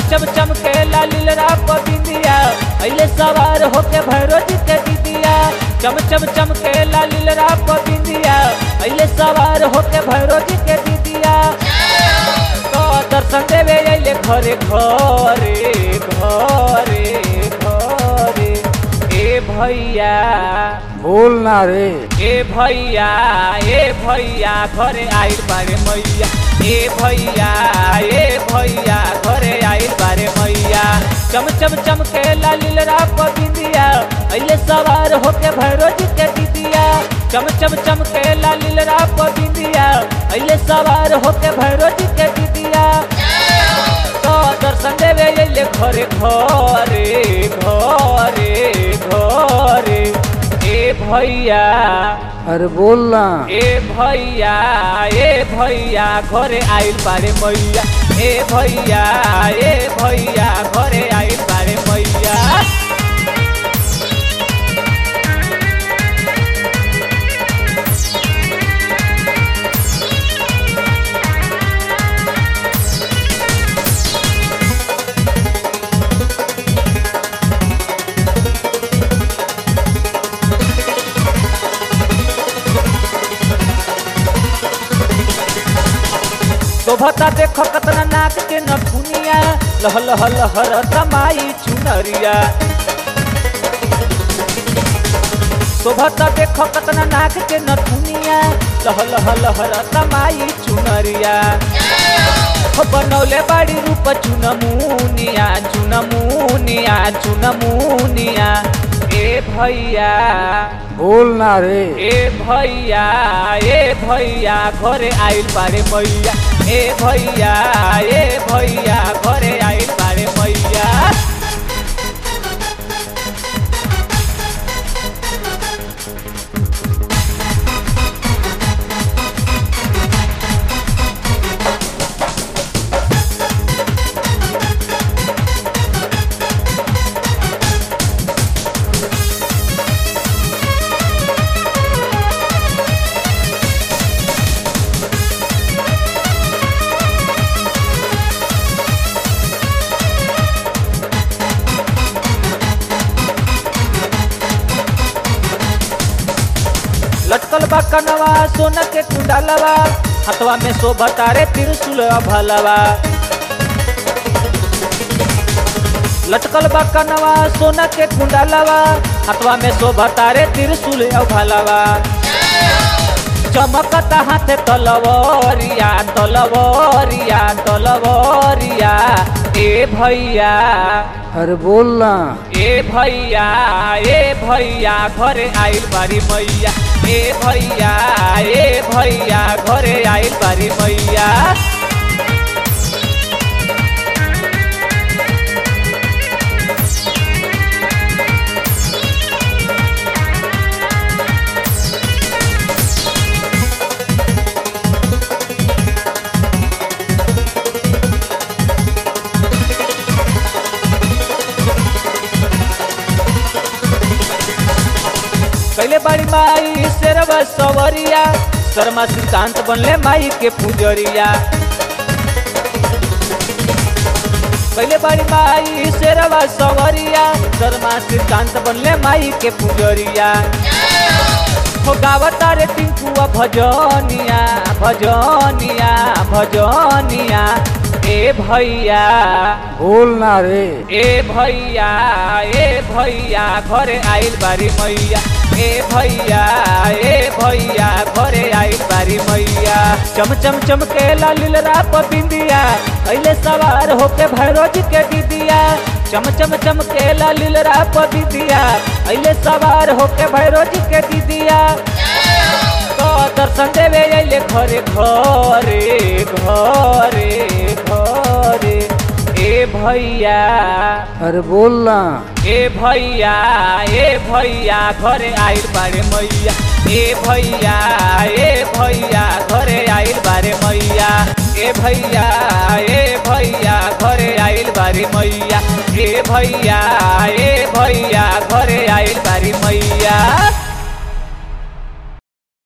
चम चम के लालिल राप बिंदिया अइले सवार होके भैरो जी के दीदिया चम चम चम के लालिल राप बिंदिया अइले सवार होके भैरो जी के दीदिया तो दर्शन देवे अइले घरे घरे घरे घरे ए भैया बोल ना रे ए भैया ए भैया घरे आइल बारे मैया ए भैया ए भैया घरे आइल बारे मैया चम चम चम के लालिल राप बिंदिया अइले सवार होके भैरो जी के दीदिया चम चम चम के लालिल राप बिंदिया अइले सवार होके भैरो जी के दीदिया तो दर्शन देवे अइले घरे घरे घरे घरे ए भैया अरे बोल ना ए भैया ए भैया घरे आइल बारे मैया ए भैया ए भैया घरे आइल बारे मैया शोभता देखो कतना नाक के नथुनिया लह लह लहर तमाई चुनरिया शोभता देखो कतना नाक के नथुनिया लह लह लहर तमाई चुनरिया हो बनौले बाड़ी रूप चुनमुनिया चुनमुनिया चुनमुनिया ए भैया बोल ना रे ए भैया ए भैया घरे आइल बारे मैया ए भैया ए भैया घरे आइल बारे मैया लटकल बा कनवा सोना के कुंडलवा हथवा में शोभता रे त्रिशूल भलवा लटकल बा कनवा सोना के कुंडलवा हथवा में शोभता रे त्रिशूल भलवा चमकता हाथ तलवरिया तलवरिया तलवरिया ए भैया अरे बोल ना ए भैया ए भैया घरे आइल बारी मैया ए भैया ए भैया घरे आइल बारी मैया कैले बाड़ी माई शेरवा सवरिया शर्मा सिद्धांत बनले माई के पुजरिया कैले बाड़ी माई शेरवा सवरिया शर्मा सिद्धांत बनले माई के पुजरिया हो गावता रे टिंकुआ भजनिया भजनिया भजनिया ए भैया बोल ना रे ए भैया ए भैया घरे आइल बारी मैया ए भैया ए भैया घरे आइल बारी मैया चम चम चम के लालिल राप बिंदिया अइले सवार होके भैरो जी के दीदिया चम चम चम के लालिल राप दीदिया अइले सवार होके भैरो जी के दीदिया तो दर्शन देवे अइले घरे घरे घरे घरे ए भैया अरे बोल ना ए भैया ए भैया घरे आइल बारे मैया ए भैया ए भैया घरे आइल बारे मैया ए भैया ए भैया घरे आइल बारी मैया ए भैया ए भैया घरे आइल बारी मैया